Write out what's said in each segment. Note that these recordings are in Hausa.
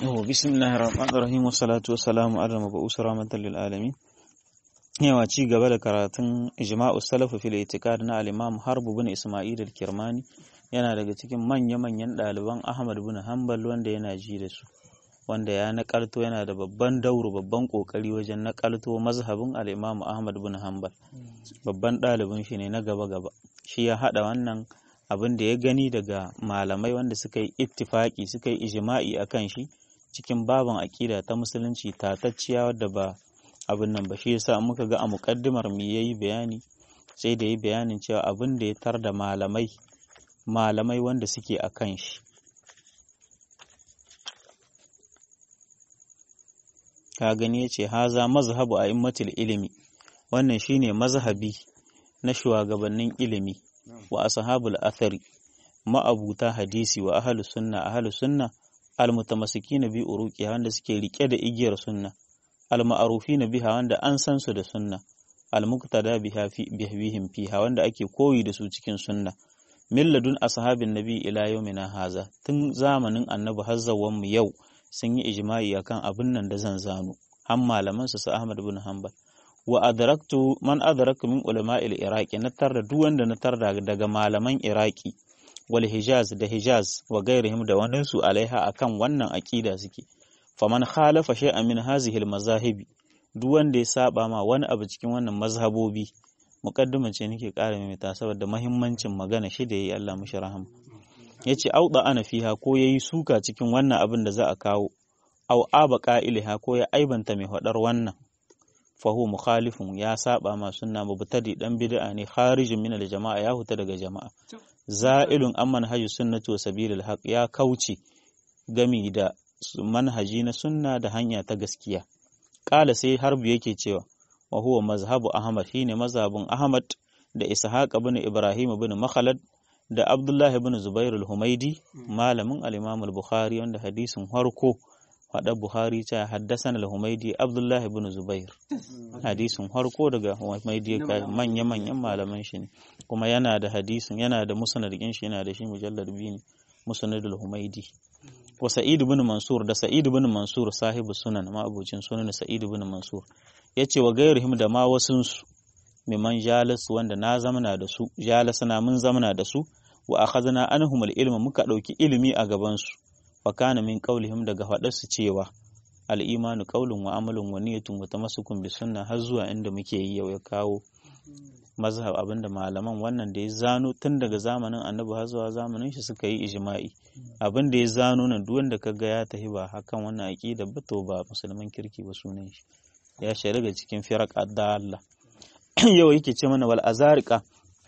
بسم الله الرحمن الرحيم والصلاة والسلام على المبعوث رحمة للعالمين yawa ci gaba da karatun ijma'u salafu fil itiqad na al-imam harb bin isma'il al-kirmani yana daga cikin manya-manyan ɗaliban ahmad bin hanbal wanda yana ji da su wanda ya nakalto yana da babban dauro babban kokari wajen nakalto mazhabin al-imam ahmad bin hanbal babban ɗalibin shi ne na gaba-gaba shi ya haɗa wannan abin da ya gani daga malamai wanda suka yi ittifaki suka yi ijma'i akan shi cikin baban aƙida ta musulunci tatacciya wadda ba abin nan ba shi yasa muka ga a muƙaddimar mu yayi bayani sai da yi bayanin cewa abin da ya tar da malamai malamai wanda suke a kan shi ka gani ya ce haza mazhabu a immatul ilimi wannan shine mazhabi na shugabannin ilimi wa ashabul athari ma'abuta hadisi wa ahlus sunna ahlus sunna almutamassikina bi uruqi wanda suke rike da igiyar sunna alma'arufina biha wanda an san su da sunna almuqtada biha fi bihim fiha wanda ake koyi da su cikin sunna milladun ashabin nabi ila yawmina haza tun zamanin annabi hazzawan mu yau sun yi ijma'i akan abin nan da zan zano har malaman su Ahmad bin Hanbal wa adraktu man adraka min ulama'il iraqi na tarda duk wanda na tarda daga malaman iraqi wal hijaz da hijaz wa gairihim da wani su alaiha akan wannan aqida suke faman khalafa shay'an min hazihi al mazahibi duk wanda ya saba ma wani abu cikin wannan mazhabobi muqaddima ce nake ƙara maimaita saboda muhimmancin magana shi da yayi Allah mushi rahama yace auda ana fiha ko yayi suka cikin wannan abin da za a kawo au aba qa'iliha ko ya aibanta mai hadar wannan fahu mukhalifun ya saba ma sunna mubtadi dan bid'a ne kharijin min al-jama'a ya huta daga jama'a za'ilun an manhaju sunnati wa sabilil haq ya kauce gami da manhaji na sunna da hanya ta gaskiya kala sai harbu yake cewa wa huwa mazhabu ahmad shine mazhabun ahmad da ishaq ibn ibrahim ibn makhalad da abdullah ibn zubair al-humaidi malamin al-imam al-bukhari wanda hadisin harko faɗa Buhari ta haddasana al-Humaidi Abdullah ibn Zubair hadisin harko daga Humaidi manya-manyan malaman shi ne kuma yana da hadisin yana da musnad din shi yana da shi mujallad biyu ne musnad al-Humaidi wa Sa'id ibn Mansur da Sa'id ibn Mansur sahibu sunan ma abucin sunan Sa'id ibn Mansur yace wa gairihim da ma wasun su miman jalis wanda na zamana da su jalasana mun zamana da su wa akhadna anhum al-ilma muka dauki ilimi a gaban su fakana min qaulihim daga faɗarsu cewa al'imanu qaulun wa amalun wa niyyatun wa tamassukun bi sunna har zuwa inda muke yi yau ya kawo mazhab abinda malaman wannan da ya zano tun daga zamanin annabi har zuwa zamanin shi suka yi ijma'i abin da ya zano nan duk wanda kaga ya tafi ba hakan wannan aqida ba to ba musulman kirki ba sunan shi ya shari'a cikin firaq adalla yau yake ce mana wal azariqa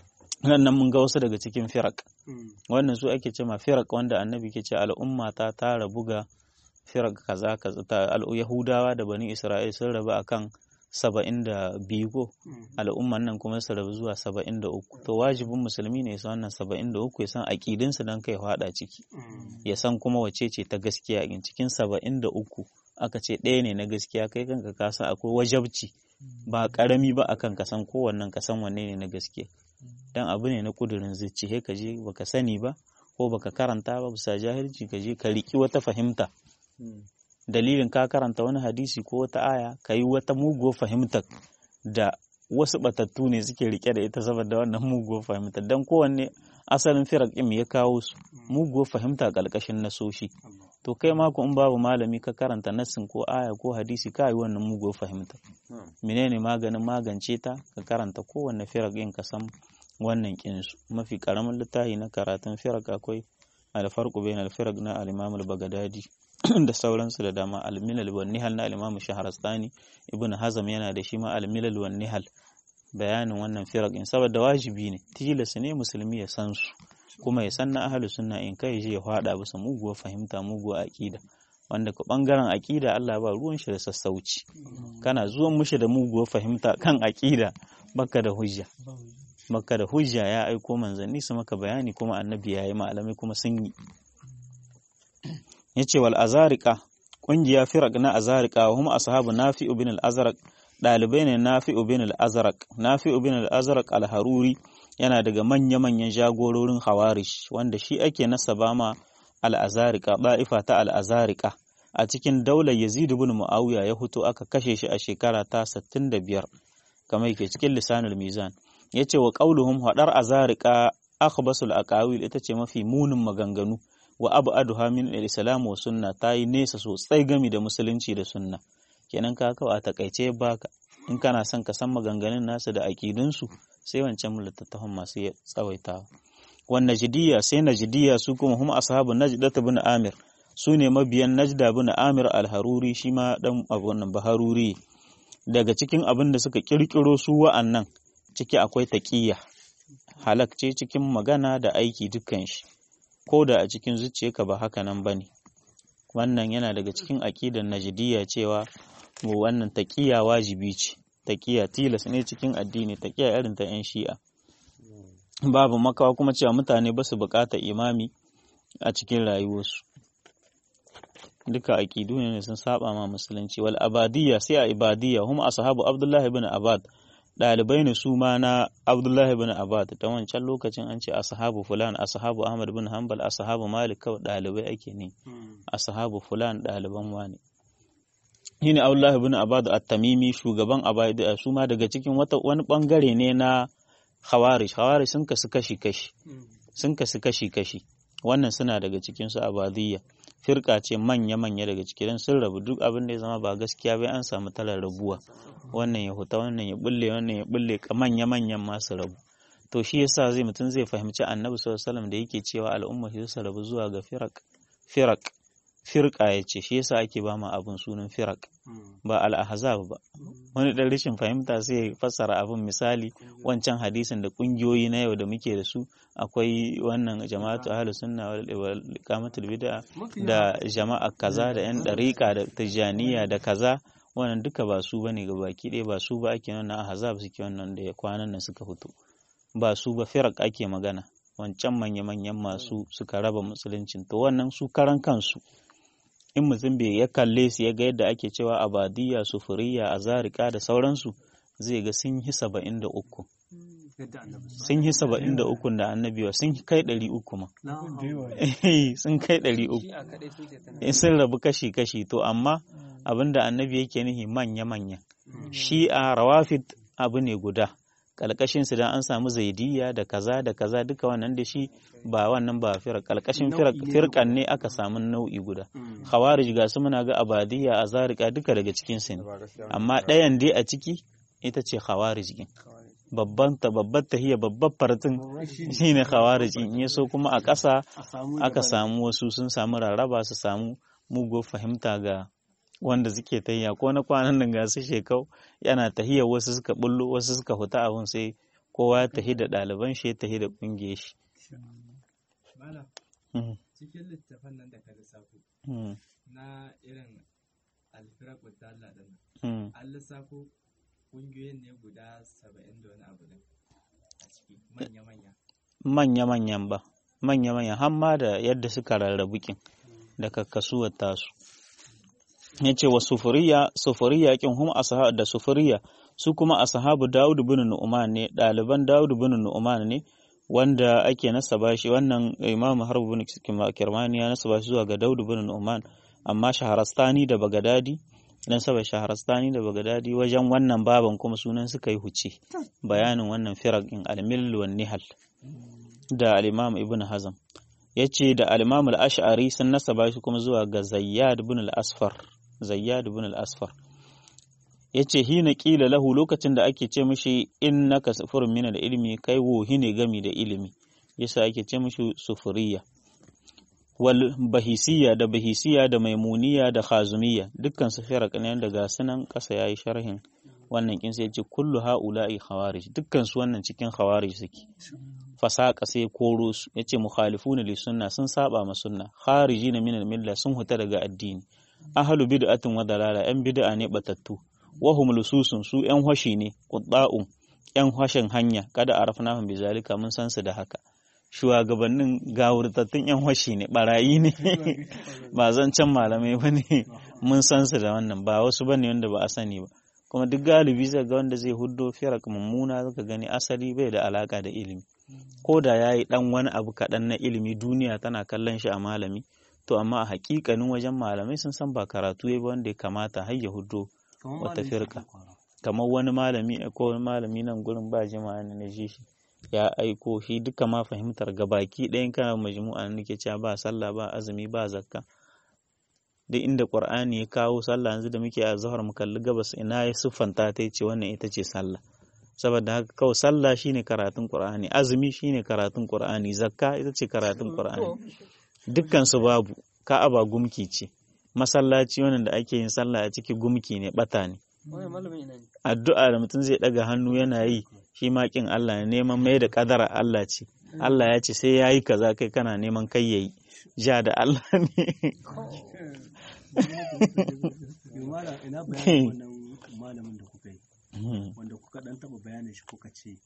nan mun ga wasu daga cikin firak wannan su ake cema firak wanda annabi ke ce al'umma ta tara buga firak kaza kaza ta yahudawa da bani isra'il sun rabu akan saba'in da biyu ko al'umman nan kuma su rabu zuwa saba'in da uku to wajibin musulmi ne ya san wannan saba'in da uku ya san aƙidinsu don kai hada ciki ya san kuma wace ce ta gaskiya in cikin saba'in da uku aka ce ɗaya ne na gaskiya kai kanka ka san akwai wajabci ba ƙarami ba akan ka san kowannen ka san wanne ne na gaskiya dan abu ne na kudurin zuci he ka je baka sani ba ko baka karanta ba bisa jahilci ka je ka riki wata fahimta dalilin ka karanta wani hadisi ko wata aya ka yi wata muguwar fahimta da wasu batattu ne suke rike da ita saboda wannan muguwar fahimta dan kowanne asalin firak ɗin ya kawo su muguwar fahimta ƙarƙashin nasoshi to kai ma in babu malami ka karanta nassin ko aya ko hadisi ka yi wannan muguwar fahimta menene maganin magance ta ka karanta kowanne firak ɗin ka san wannan kinsu mafi karamin littafi na karatun firak akwai alfarqu bain alfiraq na al-imam al-baghdadi da sauransu da dama al-milal wan nihal na al-imam shahrastani ibn hazm yana da shi ma al-milal wan nihal bayanin wannan firak in saboda wajibi ne tilas ne musulmi ya san su kuma ya san na ahlus sunna in kai je ya fada bisa muguwar fahimta muguwar aqida wanda ka bangaren aqida Allah ba ruwan shi da sassauci kana zuwan mushi da muguwar fahimta kan aqida baka da hujja maka da hujja ya aiko manzanni su maka bayani kuma annabi ya yi malamai kuma sun yi ya ce wal azarika ƙungiya firak na azarika wa hum ashabu nafi'u bin al-azraq ɗalibai ne nafi'u bin al-azraq nafi'u bin al-azraq al-haruri yana daga manya-manyan jagororin hawarish wanda shi ake nasaba ma al-azarika ba'ifa ta al-azarika a cikin daular Yazid ibn Muawiya ya fito aka kashe shi a shekara ta 65 kamar yake cikin lisanul mizan yace wa qauluhum hadar azariqa akhbasul aqawil ita ce mafi munin maganganu wa ab'aduha min al-islam wa sunna tayi nesa sosai gami da musulunci da sunna kenan ka kawo a takaice baka in kana son ka san maganganun nasu da aƙidunsu sai wancan littattafan masu tsawaitawa wan najdiya sai najdiya su kuma hum ashabu najda bin amir su ne mabiyan najda bin amir al-haruri shi ma dan abun nan baharuri daga cikin abin da suka kirkiro su wa'annan ciki akwai taqiyya halak ce cikin magana da aiki dukkan shi ko da a cikin zuciyarka ba haka nan bane wannan yana daga cikin aqidar najdiya cewa wannan taƙiya wajibi ce taƙiya tilas ne cikin addini taƙiya irin ta 'yan shi'a babu makawa kuma cewa mutane ba su buƙatar imami a cikin rayuwarsu duka aƙidu ne sun saba ma musulunci wal abadiyya sai a ibadiyya hum ashabu abdullahi ibn abad ɗalibai ne su ma na abdullahi ibn abad ta wancan lokacin an ce ashabu fulan ashabu ahmad bin hanbal ashabu malik kawai ɗalibai ake ne ashabu fulan ɗaliban wani shine Abdullah ibn Abad at-Tamimi shugaban Abada su ma daga cikin wata wani bangare ne na Khawarij Khawarij sun kasu kashi kashi sun kasu kashi kashi wannan suna daga cikin su Abadiyya firka ce manya manya daga cikin sun rabu duk abin da ya zama ba gaskiya bai an samu talar rabuwa wannan ya huta wannan ya bulle wannan ya bulle manya manyan masu rabu to shi yasa zai mutum zai fahimci Annabi sallallahu alaihi wasallam da yake cewa al'umma su rabu zuwa ga firak firak firka ya ce shi yasa ake ba ma abin sunan firak ba al'ahzab ba wani dan rashin fahimta sai ya fassara abin misali wancan hadisin da kungiyoyi na yau da muke da su akwai wannan jama'atu ahlus sunna wal iqamatul bid'a da jama'a kaza da yan dariqa da tijaniya da kaza wannan duka ba su bane ga baki ɗaya ba su ba ake wannan ahzab suke wannan da kwanan nan suka fito ba su ba firak ake magana wancan manya-manyan masu suka raba musuluncin to wannan su karan kansu in mutum bai ya kalle su ya ga yadda ake cewa abadiyya sufuriya azarika da sauransu zai ga sun yi saba'in da uku sun yi saba'in da uku da annabiwa sun kai ɗari uku ma sun kai ɗari uku sun rabu kashi-kashi to amma abin da annabi yake nihi manya-manya shi a rawafid abu ne guda kalkashin su dan an samu zaidiyya da kaza da kaza duka wannan da shi ba wannan ba firar kalkashin firkan ne aka samu nau'i guda khawarij ga su muna ga abadiyya azarika duka daga cikin su ne amma ɗayan dai a ciki ita ce khawarij din babban ta babbar tahiyya babbar fartin shine khawarij in ya so kuma a ƙasa aka samu wasu sun samu rarraba su samu mugo fahimta ga wanda suke tahiya ko na kwanan nan ga su shekau yana tahiya wasu suka bullo wasu suka huta abun sai kowa ya tahi da ɗaliban shi ya tahi da ƙungiyar shi. cikin littafan nan da ka lissafo na irin alfirar dalla din an lissafo ƙungiyoyin ne guda saba'in da wani abu din a ciki manya-manya manya-manyan ba manya-manya hamma da yadda suka rarrabu kin da kakkasuwar tasu ya ce wa sufuriya sufuriya kin hum ashabu da sufuriya su kuma ashabu Dawud bin Nu'man ne ɗaliban Dawud bin Nu'man ne wanda ake nasaba shi wannan Imam Harb bin Kirmani ya nasaba shi zuwa ga Dawud bin Nu'man amma Shaharastani da Bagadadi dan saba Shaharastani da Bagadadi wajen wannan baban kuma sunan suka yi huce bayanin wannan firaq in al-mill wan nihal da al-Imam Ibn Hazm yace da al-Imam al-Ash'ari sun nasaba shi kuma zuwa ga Zayyad bin al-Asfar Zayyad bin al-Asfar yace hina kila lahu lokacin da ake ce mishi innaka sufurun min al-ilmi kai wohi ne gami da ilimi yasa ake ce mishi sufuriya wal bahisiya da bahisiya da maimuniya da khazumiyya dukkan su firaq ne daga sunan kasa yayi sharhin wannan kin sai yace kullu haula'i khawarij dukkan su wannan cikin khawarij suke fasaka sai koro su yace mukhalifuna li sunna sun saba ma sunna kharijina min al-milla sun huta daga addini ahlu bid'atin wa dalala yan bid'a ne batattu wahum lususun su yan hoshi ne qudda'un yan hoshin hanya kada arafnahum bizalika mun san su da haka shugabannin gawurtattun yan hoshi ne barayi ne ba zan can malamai bane mun san su da wannan ba wasu bane wanda ba a sani ba kuma duk galibi zai ga wanda zai huddo firak mummuna zaka gani asali bai da alaka da ilimi ko da yayi dan wani abu kaɗan na ilimi duniya tana kallon shi a malami to amma a hakikanin wajen malamai sun san ba karatu ya ba wanda ya kamata har ya hudo wata firka kamar wani malami ko wani malami nan gurin ba jima'a ne na ji shi ya aiko shi duka ma fahimtar gabaki ɗayan kana majmu'a nake cewa ba sallah ba azumi ba zakka duk inda qur'ani ya kawo sallah yanzu da muke a zahar mu kalli gabas ina ya siffanta ta ce wannan ita ce sallah saboda haka kawai sallah shine karatun qur'ani azumi shine karatun qur'ani zakka ita ce karatun qur'ani dukkan su babu ka'aba gumki ce masallaci wannan da ake yin sallah a ciki gumki ne bata ne addu'a da mutum zai daga hannu yana yi shi ma kin Allah ne neman mai da kadara Allah ce Allah ya ce sai ya yi kaza kai kana neman kai yayi ja da Allah ne ina bayanin wannan malamin da kuka yi wanda kuka dan taba bayanin shi kuka ce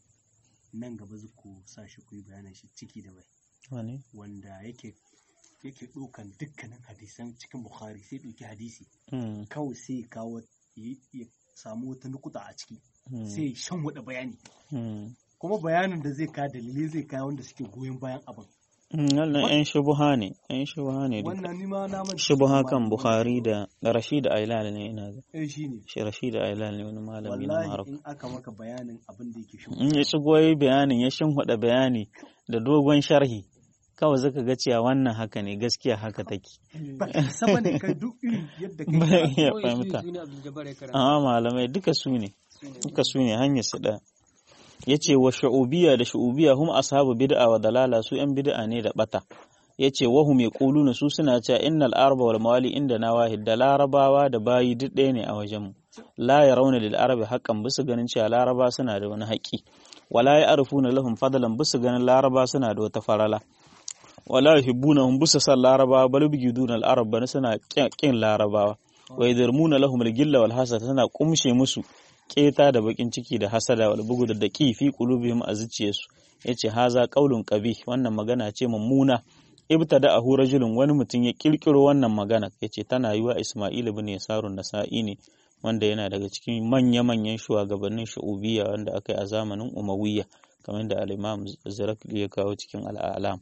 nan gaba ku sa shi ku yi bayanin shi ciki da bai wanda yake yake ɗaukan dukkanin hadisan cikin bukhari sai ɗauki hadisi kawai sai kawo ya samu wata nukuta a ciki sai shan wada bayani kuma bayanin da zai ka dalilai zai kawo wanda suke goyon bayan abin wannan yan shubuha ne yan shubuha ne wannan ni ma na manta shubuha kan bukhari da rashid ailal ne ina ga eh shine shi rashid ailal ne wani malami na wallahi marok in aka maka bayanin abin da yake in ya shigo yi bayanin ya shinhuda bayani da dogon sharhi kawai zaka ga cewa wannan haka ne gaskiya haka take ba saba ne kai duk irin yadda ba kai iya fahimta amma malamai duka su ne duka su ne hanyar su da yace wa shu'ubiyya da shu'ubiyya hum ashabu bid'a wa dalala su yan bid'a ne da bata yace wa hum yaquluna su suna cewa innal arba wal mawali inda na wahid da larabawa da bayi duk ɗaya ne a wajen mu la yarawna lil arabi haqqan bisu ganin cewa laraba suna da wani haƙi wala ya'rifuna lahum fadlan bisu ganin laraba suna da wata farala wala yuhibbunahum bisu san larabawa bal bigiduna al arab bana suna kin larabawa wa yadarmuna lahum al gilla wal hasad suna kumshe musu keta da bakin ciki da hasada wal bugu da daqi fi qulubihim a zuciyarsu yace haza qaulun qabih wannan magana ce mummuna ibtada ahu rajulun wani mutum ya kirkiro wannan magana yace tana yiwa Isma'il ibn Yasarun Nasa'i ne wanda yana daga cikin manya-manyan shugabannin shu'ubiyya wanda aka yi a zamanin Umayya kamar da al-Imam Zarakli ya kawo cikin al-A'lam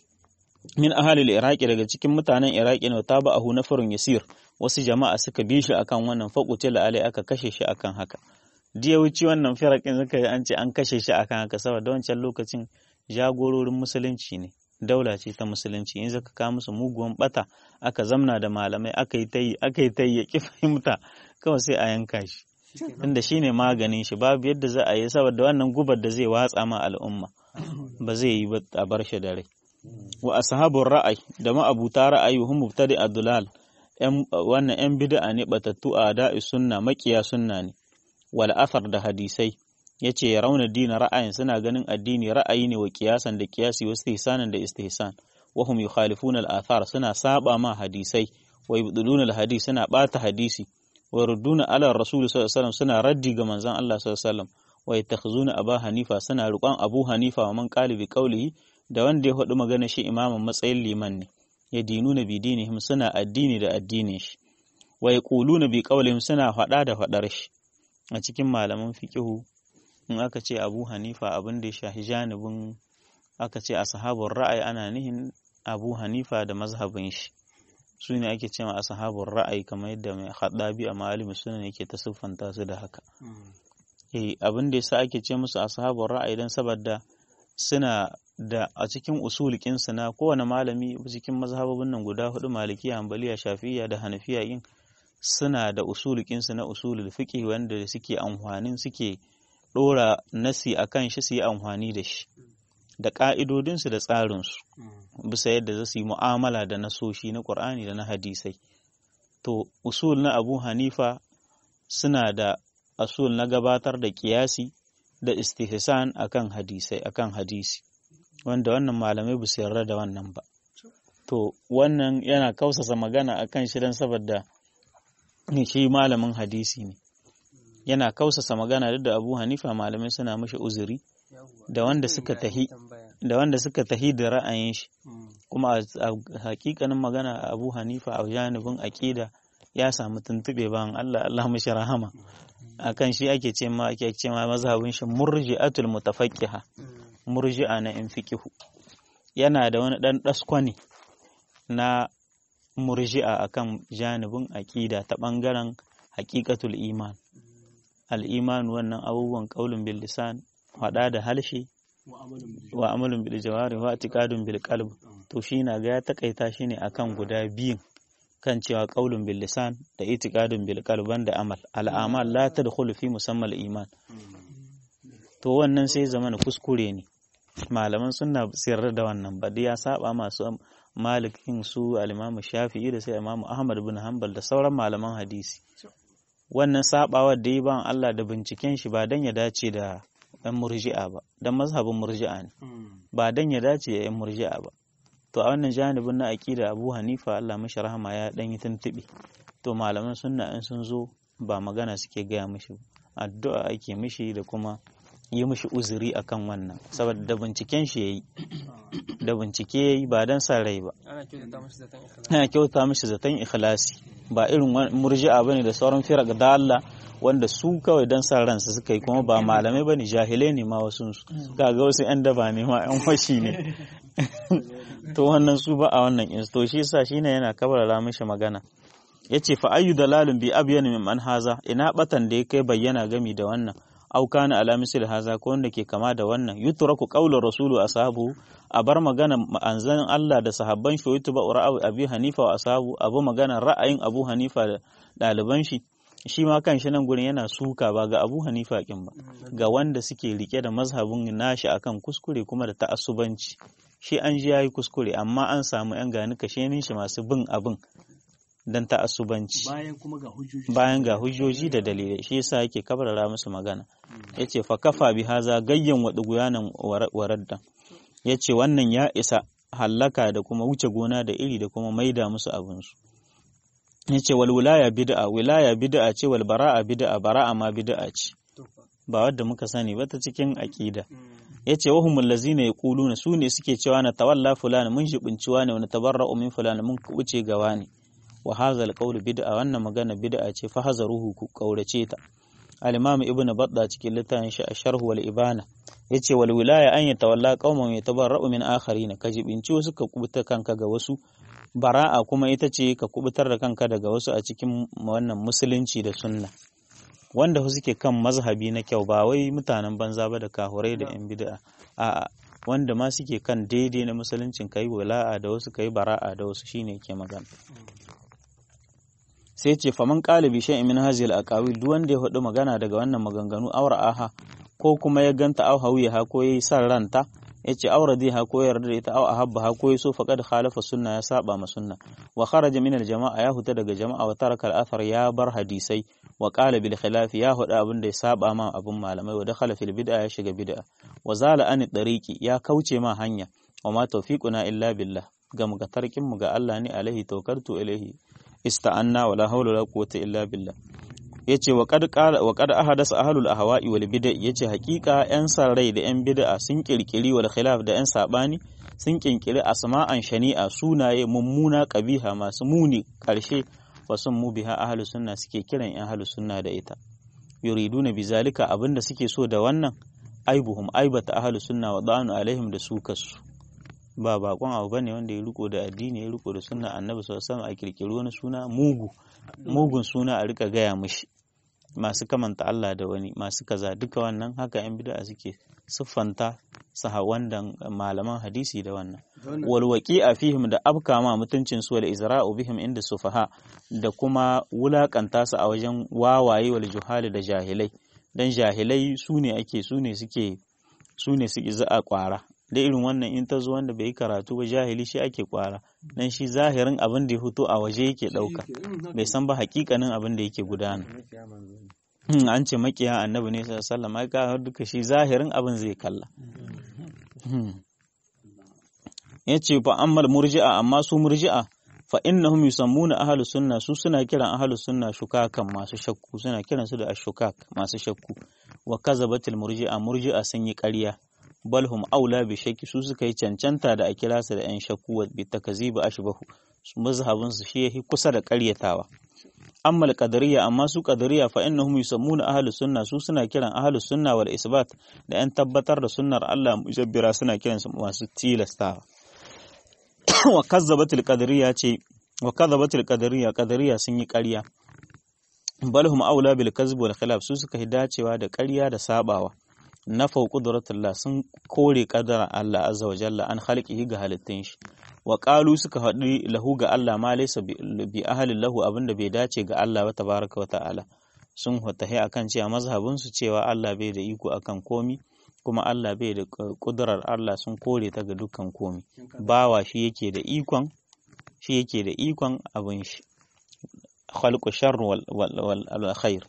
min ahalil iraki daga cikin mutanen iraki ne ta ba'ahu nafarun yasir wasu jama'a suka bi shi akan wannan faƙutila alai aka kashe shi akan haka diya wuce wannan firakin suka yi an ce an kashe shi akan haka saboda wancan lokacin jagororin musulunci ne daula ce ta musulunci in zaka kawo musu muguwan bata aka zamna da malamai aka yi tayi aka yi tayi ya ki fahimta kawai sai a yanka shi tunda shine maganin shi babu yadda za a yi saboda wannan gubar da zai watsa ma al'umma ba zai yi ba a bar shi da rai wa ashabur ra'ayi da ma'abuta ra'ayi hum mubtadi adulal wannan yan bid'a ne batattu a da'i sunna makiya sunna ne wal athar da hadisai yace ya rauna dina ra'ayin suna ganin addini ra'ayi ne wa kiyasan da kiyasi wa istihsanan da istihsan wa hum yukhalifuna al athar suna saba ma hadisai wa yubdiluna al hadis suna bata hadisi wa yurduna ala rasul sallallahu alaihi wasallam suna raddi ga manzon Allah sallallahu alaihi wasallam wa yattakhizuna aba hanifa suna riƙon abu hanifa wa man qali bi qawlihi da wanda ya faɗi magana shi imamin matsayin liman ne ya dinu na bi dinihim suna addini da addinin shi wa ya na bi ƙaulihim suna faɗa da faɗar shi a cikin malaman fiƙihu in aka ce abu hanifa abin da ya shahi janibin aka ce a sahabun ra'ayi ana nihin abu hanifa da mazhabin shi su ne ake cewa a sahabun ra'ayi kamar yadda mai haɗabi a ma'alimin suna yake ta siffanta su da haka eh abin da yasa ake ce musu ashabul ra'ayi dan saboda suna da a cikin usulikinsu na kowane malami cikin mazhabobin nan guda hudu malikiya hanbaliya shafiya da hanafiya yin suna da usulikinsu na usulul fiqh wanda suke amfanin suke dora nasi akan shi su yi amfani da shi da ka'idodinsu da tsarinsu bisa yadda za su yi mu'amala da nasoshi na qur'ani da na hadisai to usul na abu hanifa suna da usul na gabatar da kiyasi da istihsan akan hadisai akan hadisi wanda wannan malamai ba su yarda da wannan ba to wannan yana kausasa magana akan shi dan saboda shi malamin hadisi ne yana kausasa magana duk da Abu Hanifa malamai suna mashi uzuri da wanda suka tahi da wanda suka tahi da ra'ayin shi kuma a hakikanin magana Abu Hanifa a janibin aqida ya samu tuntube bayan Allah Allah mashi rahama akan shi ake ce ma ake ce ma mazhabin shi murji'atul mutafaqqiha murji'a na in fiqihu yana da wani dan daskwane na murji'a akan janibin aƙida ta ɓangaren haƙiƙatul iman al'iman wannan abubuwan ƙaulun bil lisan faɗa da halshe wa amalun bil jawari wa atiqadun bil qalb to shi na ga ya takaita shi ne akan guda biyun kan cewa ƙaulun bil lisan da itiqadun bil qalb da amal al'amal la tadkhulu fi musammal iman to wannan sai zamana kuskure ne malaman suna sirra da wannan ba ya saba masu malikin su al-imamu shafi'i da sai imamu ahmad bin hanbal da sauran malaman hadisi wannan sabawar da yi ban Allah da binciken shi ba dan ya dace da yan murji'a ba dan mazhabin murji'a ne ba dan ya dace da yan murji'a ba to a wannan janibin na aqida Abu Hanifa Allah mashi rahama ya dan yi tuntubi to malaman sunna in sun zo ba magana suke gaya mishi addu'a ake mishi da kuma yi mishi uzuri akan wannan saboda da binciken shi yayi da bincike yayi ba dan sa rai ba ana kyauta mishi zaton ikhlasi ba irin murji'a bane da sauran firaq da Allah wanda su kawai dan sa ransu suka yi kuma ba malamai bane jahilai ne ma wasu kaga wasu yan daba ne ma yan washi ne to wannan su ba a wannan in to shi yasa shine yana kabarara mishi magana yace fa ayyu dalalun bi abyan min man haza ina batan da ya kai bayyana gami da wannan au kana ala misli haza ko wanda ke kama da wannan yutraku qawlu rasulu ashabu a bar magana anzan Allah da sahabban shi yutuba ra'ayi abi hanifa wa ashabu abu magana ra'ayin abu hanifa da ɗaliban shi shi ma kan shi nan gurin yana suka ba ga abu hanifa kin ba ga wanda suke rike da mazhabin nashi akan kuskure kuma da ta'assubanci shi an ji yayi kuskure amma an samu yan gani kashenin shi masu bin abin dan ta'assubanci bayan kuma ga hujjoji bayan ga hujjoji da dalilai shi yasa yake kabarara musu magana yace fa kafa bi haza gayyan wa duguyanan waraddan yace wannan ya isa hallaka da kuma wuce gona da iri da kuma maida musu abin su yace wal wilaya bid'a wilaya bid'a ce wal bara'a bid'a bara'a ma bid'a ce ba wadda muka sani ba ta cikin aqida yace wahumul lazina yaquluna su ne suke cewa na tawalla fulana mun shibinciwa ne wani tabarra'u min fulana mun kubuce gawa ne wa hazal qawlu bid'a wannan magana bid'a ce fa hazaruhu ku kaurace ta al-imam ibn badda cikin littafin shi asharh wal ibana yace wal wilaya an yatawalla qauman yatabarra'u min akharin ka jibinci wasu ka kubuta kanka ga wasu bara'a kuma ita ce ka kubutar da kanka daga wasu a cikin wannan musulunci da sunna wanda suke kan mazhabi na kyau ba wai mutanen banza ba da kahurai da yan bid'a a'a wanda ma suke kan daidai na musuluncin kai wala'a da wasu kai bara'a da wasu shine ke magana sai ce faman qalibi shay'in min hazil aqawil duk wanda ya hudu magana daga wannan maganganu awra aha ko kuma ya ganta au hawiya ko yayi san ranta yace aura ha ko yarda da ita au ahabba ha ko yaso faqad khalafa sunna ya saba ma sunna wa kharaja min al jama'a ya huta daga jama'a wa taraka al athar ya bar hadisai wa qala bil khilaf ya huda abin da ya saba ma abun malamai wa dakhala fil bid'a ya shiga bid'a wa zala an tariqi ya kauce ma hanya wa ma tawfiquna illa billah ga muga tarkin mu ga Allah ne alaihi tawakkaltu ilaihi ista'anna wala hawla wala quwwata illa billah yace wa qad qala wa qad ahadasa ahlul ahwa'i wal bid'a yace hakika yan rai da yan bid'a sun kirkiri wal khilaf da yan sabani sun kinkiri asma'an shani'a sunaye mummuna qabiha masu muni karshe wa sun mu biha ahlus sunna suke kiran yan ahlus sunna da ita yuriduna bizalika abinda suke so da wannan aibuhum aibata ahlus sunna wa da'anu alaihim da su kasu ba bakon abu bane wanda ya riko da addini ya riko da sunna annabi sallallahu alaihi wasallam a kirkiri wani suna mugu mugun suna a rika gaya mishi masu kamanta Allah da wani masu kaza duka wannan haka yan bid'a suke siffanta sahawandan malaman hadisi da wannan wal waqi'a fihim da abka ma mutuncin su wal izra'u bihim inda sufaha da kuma wulakanta su a wajen wawaye wal juhali da jahilai dan jahilai su ne ake su ne suke su ne suke za a kwara da irin wannan in ta zo wanda bai yi karatu ba jahili shi ake kwara dan shi zahirin abin da ya fito a waje yake dauka bai san ba hakikanin abin da yake gudana an ce makiya annabi ne sallallahu alaihi wasallam duka shi zahirin abin zai kalla yace fa ammal murji'a amma su murji'a fa innahum yusammuna ahlus sunna su suna kiran ahlus sunna shukakan masu shakku suna kiran su da ashukak masu shakku wa kazabatil murji'a murji'a sun yi ƙarya bal hum aula bi shakki su suka yi cancanta da a kira su da yan shakku wa bi takzibi ashbahu mazhabin su shi yahi kusa da ƙaryatawa amma al-qadariyya amma su qadariyya fa innahum yusammuna ahlus sunna su suna kiran ahlus sunna wal isbat da yan tabbatar da sunnar Allah mujabbira suna kiran su masu tilastawa wa kazzabatul qadariyya ce wa kazzabatul qadariyya qadariyya sun yi ƙarya bal hum aula bil kazb wal khilaf su suka yi dacewa da ƙarya da sabawa na fau qudratullah sun kore qadara Allah azza wa jalla an khalqihi ga halittun shi wa qalu suka haɗu lahu ga Allah ma laysa bi ahalin lahu abinda bai dace ga Allah ba tabaraka wa ta'ala sun hutahi akan cewa mazhabin su cewa Allah bai da iko akan komi kuma Allah bai da kudurar Allah sun kore ta ga dukkan komi bawa shi yake da ikon shi yake da ikon abin shi khalqu sharr wal wal khair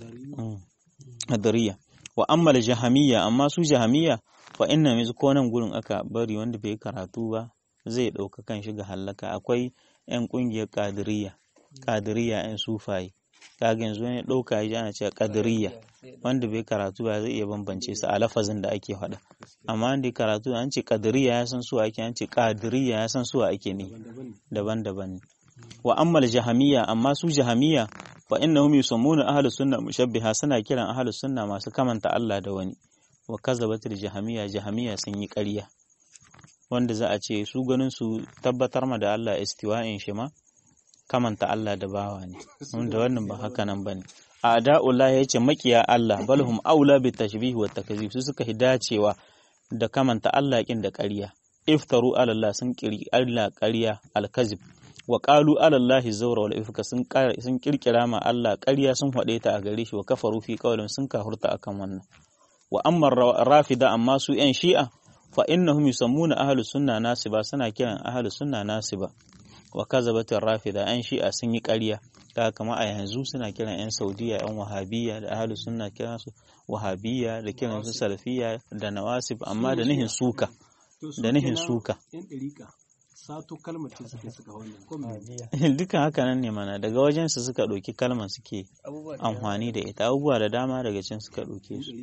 hadariya wa amma jahamiyya amma su jahamiyya fa inna mizu ko nan gurin aka bari wanda bai karatu ba zai ɗauka kan shi ga hallaka akwai 'yan ƙungiyar ƙadiriya ƙadiriya 'yan sufaye kaga yanzu wani ɗauka ya ana cewa ƙadiriya wanda bai karatu ba zai iya bambance su a lafazin da ake faɗa amma wanda karatu an ce ƙadiriya ya san suwa ake an ce ƙadiriya ya san suwa ake ne daban-daban ne wa ammal jahamiyya amma su jahamiyya fa innahum yusammuna ahlus sunna mushabbiha suna kiran ahlus sunna masu kamanta Allah da wani wa kazabatul jahamiyya jahamiyya sun yi ƙarya wanda za a ce su ganin su tabbatar ma da Allah istiwa'in shi ma kamanta Allah da bawa ne wanda wannan ba haka nan bane a da'ullah ya ce makiya Allah balhum aula bi tashbih wa takzib su suka hidacewa da kamanta Allah kin da ƙarya iftaru ala Allah sun kiri Allah ƙarya alkazib wa qalu ala Allah zawra wal ifka sun sun kirkira ma Allah ƙarya sun hade ta a gare shi wa kafaru fi qawlin sun kahurta akan wannan wa amma rafida amma su yan shi'a fa innahum yusammuna ahlus sunna nasiba suna kiran ahlus sunna nasiba wa kazabat rafida an shi'a sun yi ƙarya ta kama a yanzu suna kiran yan saudiya yan wahabiyya da ahlus sunna kiran su wahabiyya da kiran su salafiyya da nawasib amma da nihin suka da nihin suka sato kalmar ce suke suka wannan ko dukan haka nan ne mana daga wajen su suka ɗauki kalmar suke amfani da ita abubuwa da dama daga can suka ɗauke su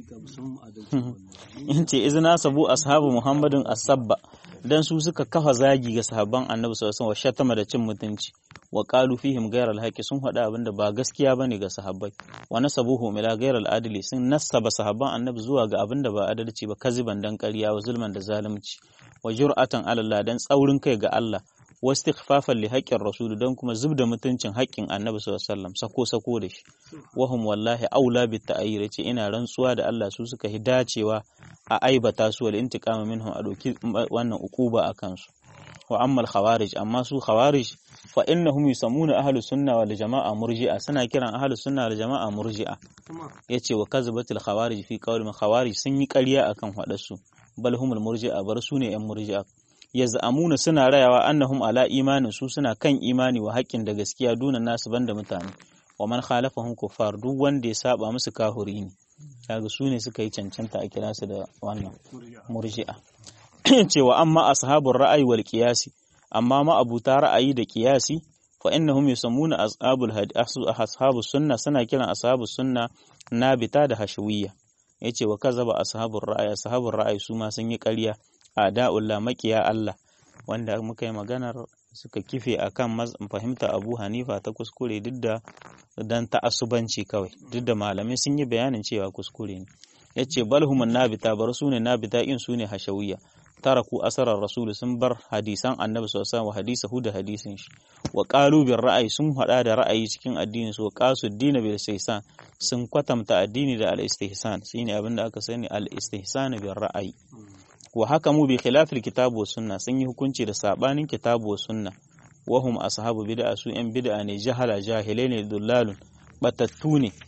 in ce izina sabu ashabu muhammadin asabba dan su suka kafa zagi ga sahabban annabi sallallahu alaihi wasallam shatama da cin mutunci wa qalu fihim ghayra alhaqi sun faɗa abinda ba gaskiya bane ga sahabbai wa nasabuhum ila ghayra aladli sun nasaba sahabban annabi zuwa ga abinda ba adalci ba kaziban dan ƙarya wa zulman da zalunci wa jur'atan ala Allah dan tsaurin kai ga Allah wa istighfafan li haqqin rasul dan kuma zubda mutuncin haƙƙin annabi sallallahu alaihi wasallam sako sako da shi wa hum wallahi aula bit ta'ayyir yace ina rantsuwa da Allah su suka hi dacewa a aibata su wal intiqama minhum a doki wannan ukuba akan su wa amma al khawarij amma su khawarij fa innahum yusammuna ahlus sunna wal jama'a murji'a suna kiran ahlus sunna wal jama'a murji'a yace wa kazabatul khawarij fi qawli khawarij sun yi ƙarya akan haɗarsu bal humul murji'a bar su ne yan murji'a yaz'amuna suna rayawa annahum ala imanin su suna kan imani wa haƙƙin da gaskiya duna nasu banda mutane wa man khalafahum kuffar duk wanda ya saba musu kahuri ne kaga su ne suka yi cancanta a kira su da wannan murji'a cewa amma ashabur ra'ayi wal qiyasi amma ma abuta ra'ayi da qiyasi fa innahum yusammuna ashabul ashabus sunna suna kiran ashabus sunna nabita da hashawiyya yace wa kazaba ashabur ra'ayi ashabur ra'ayi su ma sun yi ƙarya a da'ullah makiya Allah wanda muka yi maganar suka kife akan fahimta Abu Hanifa ta kuskure duk da dan ta'assubanci kawai duk da malamai sun yi bayanin cewa kuskure ne yace balhumun nabita bar su ne nabita in su ne hashawiyya taraku asarar rasulu sun bar hadisan annabi sallallahu alaihi hadisahu da hadisin shi wa qalu bir ra'ayi sun hada da ra'ayi cikin addinin su wa qasu dina bil istihsan sun kwatamta addini da al istihsan shine abin da aka sani al istihsan bil ra'ayi wa hakamu bi khilafil kitabu was sunna sun yi hukunci da sabanin kitabu was sunna wa hum ashabu bid'a su yan bid'a ne jahala jahilai ne dullalun batattu ne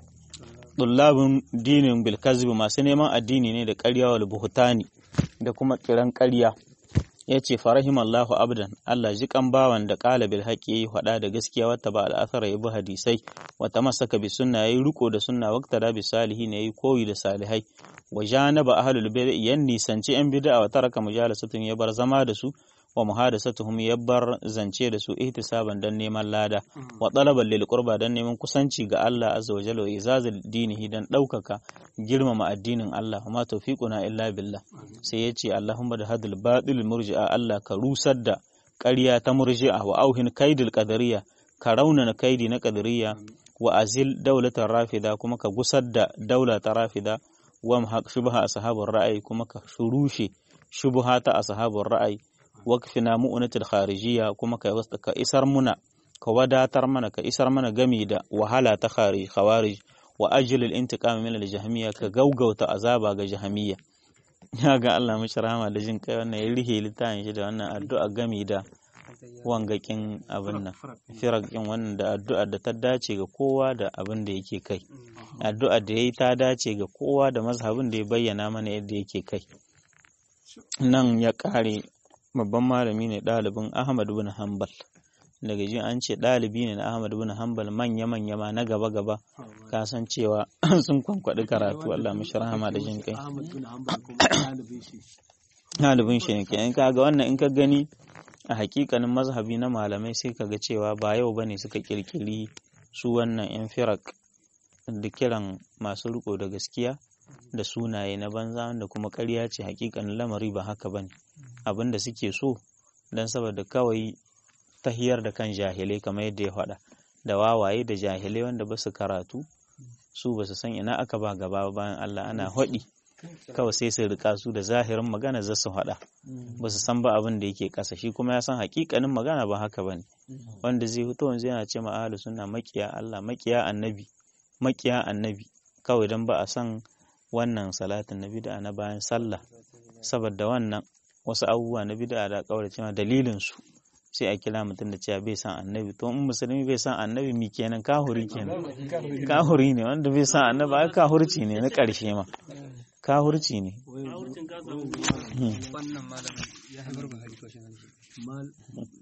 dullabun dinin bil masu neman addini ne da ƙarya wal buhtani da kuma kiran ƙarya ya ce farahim Allahu abdan Allah ji kan bawan da ƙala bil haƙi yayi faɗa da gaskiya wata ba al'athara ya bi hadisai wata masaka bi sunna yayi riko da sunna waqta da bi salihin yayi koyi da salihai wa janaba ahlul bid'ah yan nisanci yan bid'a wa taraka mujalasatun ya bar zama da su wa muhadasatuhum ya bar zance da su ihtisaban dan neman lada wa talaban lil qurba dan neman kusanci ga Allah azza wa jalla wa izazil dinihi dan daukaka girmama addinin Allah ma tawfiquna illa billah sai yace Allahumma da hadil batil murji'a Allah ka rusar da ƙarya ta murji'a wa auhin kaidil qadariyya ka raunana kaidi na qadariyya wa azil daulatar rafida kuma ka gusar da daula ta rafida wa mahaq shubha ashabur ra'ayi kuma ka shurushe shubha ta ashabur ra'ayi waqfina mu'unatul kharijiyya kuma ka ka isar muna ka wadatar mana ka isar mana gami da wahala ta khawarij wa ajlil intiqam min al-jahmiyya ka gaugauta azaba ga jahmiyya ya ga Allah mishi rahama da jin kai wannan ya rihe littafin shi da wannan addu'a gami da wangakin abin nan firakin wannan da addu'a da ta dace ga kowa da abin da yake kai addu'a da yayi ta dace ga kowa da mazhabin da ya bayyana mana yadda yake kai nan ya kare babban malami ne ɗalibin Ahmad bin Hanbal daga jin an ce ɗalibi ne na Ahmad bin Hanbal manya-manya ma na gaba-gaba ka san cewa sun kwankwaɗi karatu Allah mishi rahama da jin kai ɗalibin shi ne kenan kaga wannan in ka gani a hakikanin mazhabi na malamai sai kaga cewa ba yau bane suka kirkiri su wannan yan firak da kiran masu riko da gaskiya da sunaye na banza wanda kuma ƙarya ce hakikanin lamari ba haka bane abin da suke so don saboda kawai tahiyar da kan jahilai kamar yadda ya faɗa da wawaye da jahilai wanda ba su karatu su ba su san ina aka ba gaba bayan Allah ana haɗi kawai sai su rika su da zahirin magana za su haɗa ba su san ba abin da yake ƙasa shi kuma ya san hakikanin magana ba haka bane wanda zai fito wanzu yana ce ma'alu suna makiya Allah makiya annabi makiya annabi kawai don ba a san wannan salatin na bid'a na bayan sallah saboda wannan wasu abubuwa na bid'a da kawai cewa dalilin su sai a kira mutum da cewa bai san annabi to in musulmi bai san annabi mi kenan kahuri kenan kahuri ne wanda bai san annabi ai kahurci ne na ƙarshe ma kahurci ne wannan malamin ya haifar ba hari ko shi